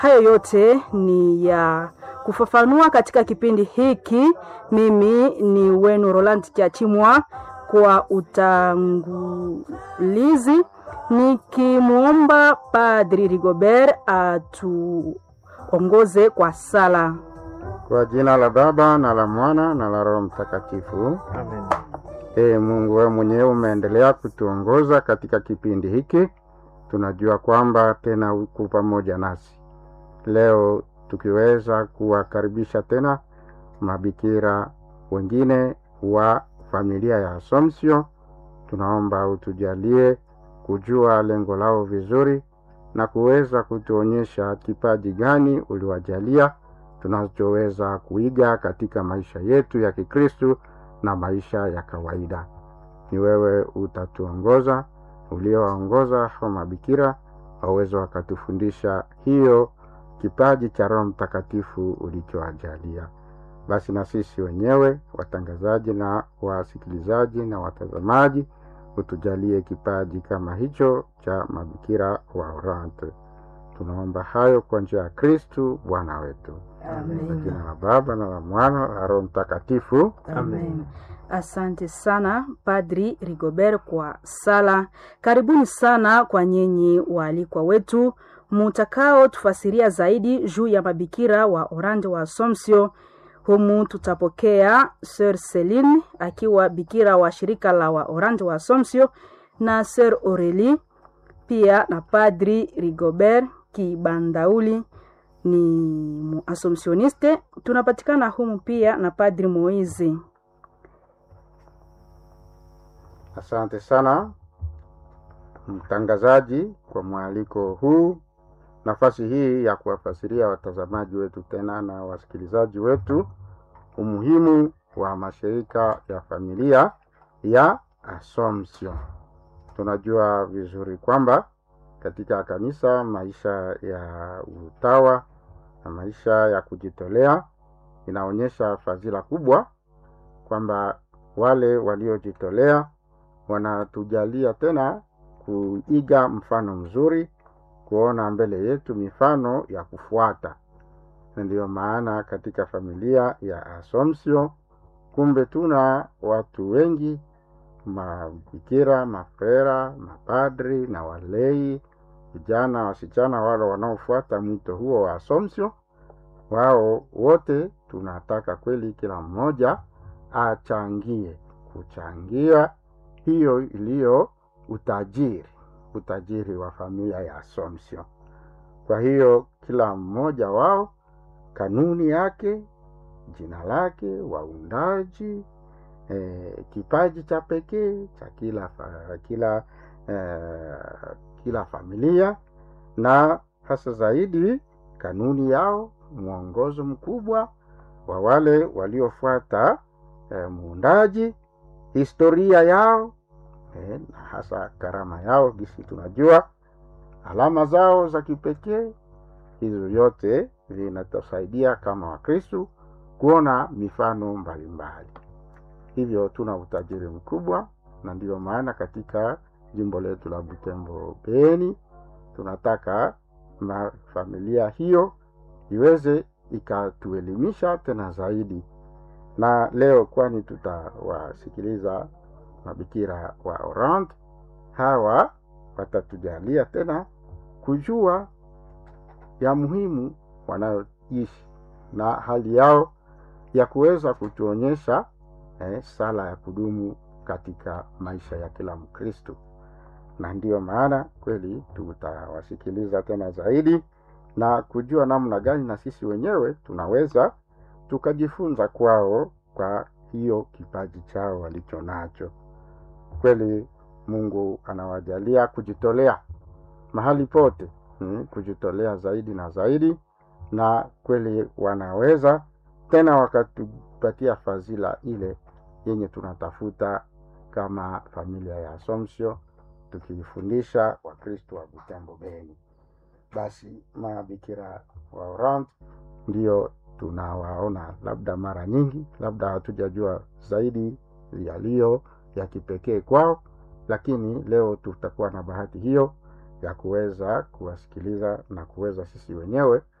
Hayo yote ni ya kufafanua katika kipindi hiki. Mimi ni wenu Roland Chachimwa kwa utangulizi, nikimwomba Padri Rigobert atuongoze kwa sala. Kwa jina la Baba na la Mwana na la Roho Mtakatifu. Amen. Ee Mungu, wewe mwenyewe umeendelea kutuongoza katika kipindi hiki, tunajua kwamba tena uko pamoja nasi leo, tukiweza kuwakaribisha tena mabikira wengine wa familia ya Assumption. Tunaomba utujalie kujua lengo lao vizuri na kuweza kutuonyesha kipaji gani uliwajalia tunachoweza kuiga katika maisha yetu ya Kikristu na maisha ya kawaida. Ni wewe utatuongoza, uliowaongoza hao mabikira waweze wakatufundisha hiyo kipaji cha Roho Mtakatifu ulichoajalia. Basi na sisi wenyewe watangazaji na wasikilizaji na watazamaji, utujalie kipaji kama hicho cha mabikira wa Orante. Tunaomba hayo kwa njia ya Kristu Bwana wetu. Kwa jina la Baba na la Mwana na la Roho Mtakatifu. Amen. Asante sana Padri Rigobert kwa sala. Karibuni sana kwa nyinyi waalikwa wetu mutakao tufasiria zaidi juu ya mabikira wa Oranje wa Assumption. Humu tutapokea Sir Celine akiwa bikira wa shirika la wa Oranje wa Assumption na Sir Aurelie pia na Padri Rigobert Kibandauli ni muasomsioniste. Tunapatikana humu pia na Padri Moizi. Asante sana mtangazaji kwa mwaliko huu, nafasi hii ya kuwafasiria watazamaji wetu tena na wasikilizaji wetu umuhimu wa mashirika ya familia ya Assumption. Tunajua vizuri kwamba katika kanisa maisha ya utawa na maisha ya kujitolea inaonyesha fadhila kubwa, kwamba wale waliojitolea wanatujalia tena kuiga mfano mzuri, kuona mbele yetu mifano ya kufuata. Na ndiyo maana katika familia ya Assumption kumbe tuna watu wengi, mabikira, mafrera, mapadri na walei, vijana, wasichana, wale wanaofuata mwito huo wa Assumption. Wao wote tunataka kweli kila mmoja achangie, kuchangia hiyo iliyo utajiri, utajiri wa familia ya Assumption. Kwa hiyo kila mmoja wao kanuni yake, jina lake, waundaji, eh, kipaji cha pekee cha kila fa, kila eh, kila familia na hasa zaidi kanuni yao, mwongozo mkubwa wa wale waliofuata eh, muundaji, historia yao eh, na hasa karama yao, gisi tunajua alama zao za kipekee. Hizo yote vinatusaidia kama Wakristu kuona mifano mbalimbali. Hivyo tuna utajiri mkubwa, na ndiyo maana katika jimbo letu la Butembo Beni tunataka na familia hiyo iweze ikatuelimisha tena zaidi. Na leo kwani tutawasikiliza mabikira wa Orante, hawa watatujalia tena kujua ya muhimu wanayoishi na hali yao ya kuweza kutuonyesha eh, sala ya kudumu katika maisha ya kila Mkristo, na ndiyo maana kweli tutawasikiliza tena zaidi na kujua namna gani na sisi wenyewe tunaweza tukajifunza kwao kwa hiyo kipaji chao walicho nacho. Kweli Mungu anawajalia kujitolea mahali pote, hmm, kujitolea zaidi na zaidi, na kweli wanaweza tena wakatupatia fadhila ile yenye tunatafuta kama familia ya Assumption, tukifundisha Wakristo wa Butembo Beni. Basi mabikira wa Orante ndio tunawaona labda mara nyingi, labda hatujajua zaidi yaliyo ya kipekee kwao, lakini leo tutakuwa na bahati hiyo ya kuweza kuwasikiliza na kuweza sisi wenyewe